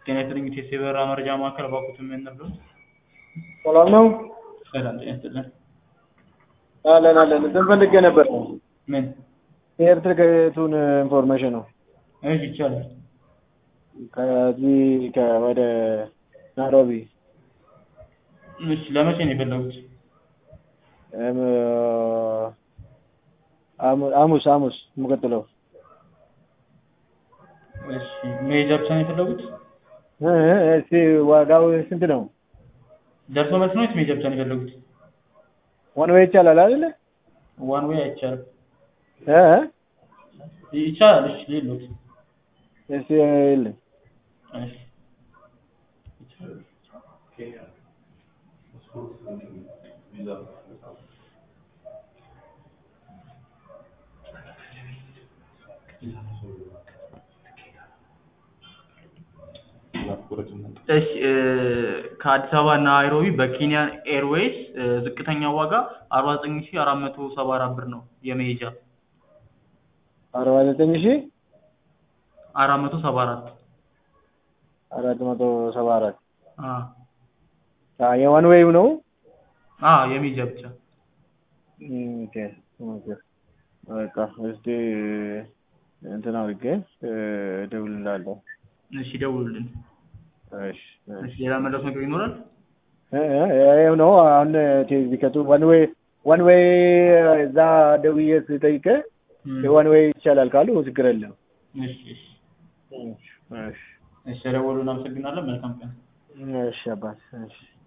ጤና ይስጥልኝ ኢቴስ የበረራ መረጃ ማዕከል እባክዎትን ምን ልርዳዎት? ሰላም ነው? ሰላም ጤና ይስጥልን። አለን አለን። እንትን ፈልጌ ነበር ምን? የኤርትሬቱን ኢንፎርሜሽን ነው። እሺ ይቻላል። ከዚህ ከ- ወደ ናይሮቢ እሺ ለመቼ ነው የፈለጉት? እም፣ ሐሙ- ሐሙስ ሐሙስ የምቀጥለው እሺ መሄጃ ብቻ ነው የፈለጉት? እ እ እስቲ ዋጋው ስንት ነው? ደርሶ መልስ ነው ወይስ መሄጃ ብቻ ነው የፈለጉት? ዋን ዌይ ይቻላል አይደለ? ዋን ዌይ አይቻልም። እ እ ይቻላል። እሺ ሌሎት እስቲ የለም እሺ እሺ እ ከአዲስ አበባ ናይሮቢ በኬንያ ኤርዌይስ እ ዝቅተኛው ዋጋ አርባ ዘጠኝ ሺ አራት መቶ ሰባ አራት ብር ነው የመሄጃ አርባ ዘጠኝ ሺህ አራት መቶ ሰባ አራት አራት መቶ ሰባ አራት አ የዋን ዌይው ነው? አ የመሄጃ ብቻ እም፣ ኦኬ ኦኬ በቃ እስቲ እንትን አድርጌ እ እደውልልሃለሁ። እሺ ደውሉልን። እሺ እሺ እሺ ሌላ መለስ ነገር ይኖራል? እ እ ይኸው ነው አሁን ቲኬቱ ዋን ዌይ ዋን ዌይ እዛ ደውዬ ስጠይቅህ እም፣ የዋን ዌይ ይቻላል ካሉ ችግር የለም። እሺ እሺ እሺ እሺ ደውሉልን። አመሰግናለን። መልካም ቀን። እሺ አባት እሺ